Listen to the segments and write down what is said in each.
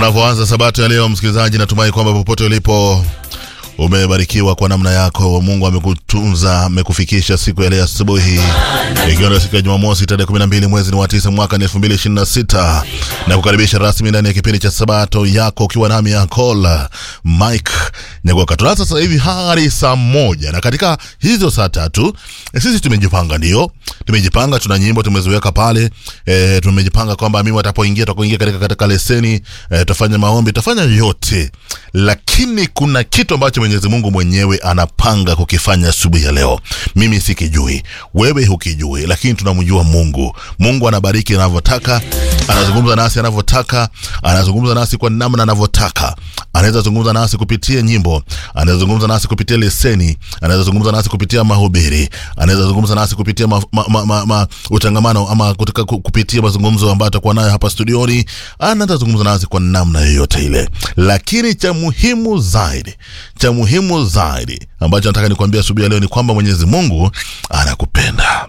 Tunavyoanza sabato ya leo, msikilizaji, natumai kwamba popote ulipo umebarikiwa kwa namna yako. Mungu amekutunza, amekufikisha siku ya leo asubuhi, ikiwa ndio siku ya Jumamosi tarehe 12 mwezi ni wa 9 mwaka ni 2026 na kukaribisha rasmi ndani ya kipindi cha sabato yako, ukiwa nami Yakola Mike Nyagoka. Tunaanza sasa hivi hadi saa moja, na katika hizo saa tatu e, sisi tumejipanga, ndio tumejipanga, tuna nyimbo tumeziweka pale e, tumejipanga kwamba mimi watapoingia tutakuingia katika katika leseni e, tutafanya maombi, tutafanya yote, lakini kuna kitu ambacho Mwenyezi Mungu mwenyewe anapanga kukifanya asubuhi ya leo. Mimi sikijui, wewe hukijui, lakini tunamjua Mungu. Mungu anabariki anavyotaka, anazungumza nasi anavyotaka, anazungumza nasi kwa namna anavyotaka. Anaweza zungumza nasi kupitia nyimbo, anaweza zungumza nasi kupitia leseni, anaweza zungumza nasi kupitia mahubiri, anaweza zungumza nasi kupitia ma, ma, ma, ma, ma, utangamano ama kutoka kupitia mazungumzo ambayo atakuwa nayo hapa studioni. Anaweza zungumza nasi kwa namna yoyote ile, lakini cha muhimu zaidi cha muhimu zaidi ambacho nataka nikwambia asubuhi ya leo ni kwamba Mwenyezi Mungu anakupenda.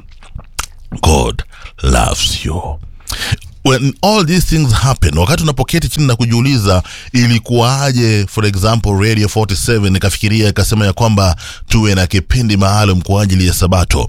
God loves you. When all these things happen, wakati unapoketi chini na kujiuliza ilikuwaje, for example Radio 47 ikafikiria ikasema ya kwamba tuwe na kipindi maalum kwa ajili ya Sabato.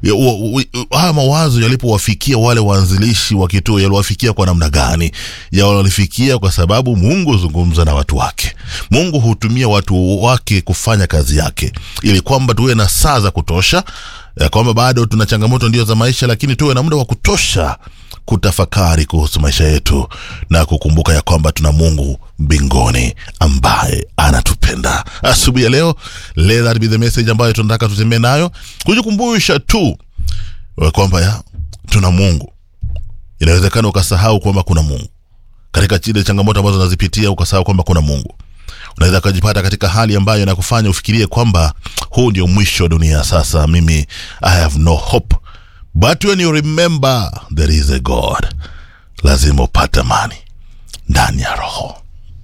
Haya mawazo yalipowafikia wale waanzilishi wa kituo, yaliwafikia kwa namna gani? Yalifikia kwa sababu Mungu huzungumza na watu wake. Mungu hutumia watu wake kufanya kazi yake, ili kwamba tuwe na saa za kutosha, ya kwamba bado tuna changamoto ndio za maisha, lakini tuwe na muda wa kutosha kutafakari kuhusu maisha yetu na kukumbuka ya kwamba tuna Mungu mbinguni ambaye anatupenda. Asubuhi ya leo, let that be the message ambayo tunataka tutembee nayo, kujikumbusha tu kwamba ya tuna Mungu. Inawezekana ukasahau kwamba kuna Mungu katika chile changamoto ambazo unazipitia, ukasahau kwamba kuna Mungu. Unaweza ukajipata katika hali ambayo inakufanya ufikirie kwamba huu ndio mwisho wa dunia, sasa mimi I have no hope But when you remember there is a God, lazima upate amani ndani ya roho.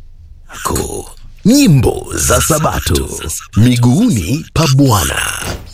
Nyimbo za Sabato miguuni pa Bwana.